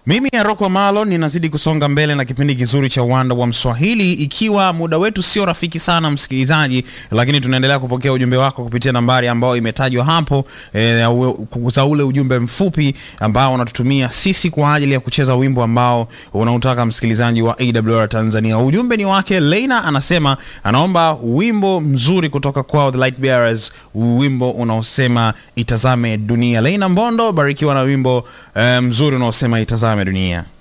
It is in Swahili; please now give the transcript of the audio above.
Mimi Aroko Malo ninazidi kusonga mbele na kipindi kizuri cha uwanda wa Mswahili, ikiwa muda wetu sio rafiki sana msikilizaji, lakini tunaendelea kupokea ujumbe wako kupitia nambari ambayo imetajwa hapo e, za ule ujumbe mfupi ambao unatutumia sisi kwa ajili ya kucheza wimbo ambao unautaka msikilizaji wa AWR Tanzania. Ujumbe ni wake Leina, anasema anaomba wimbo mzuri kutoka kwao The Light Bearers, wimbo unaosema itazame dunia. Leina Mbondo, barikiwa na wimbo e, mzuri unaosema itazame dunia.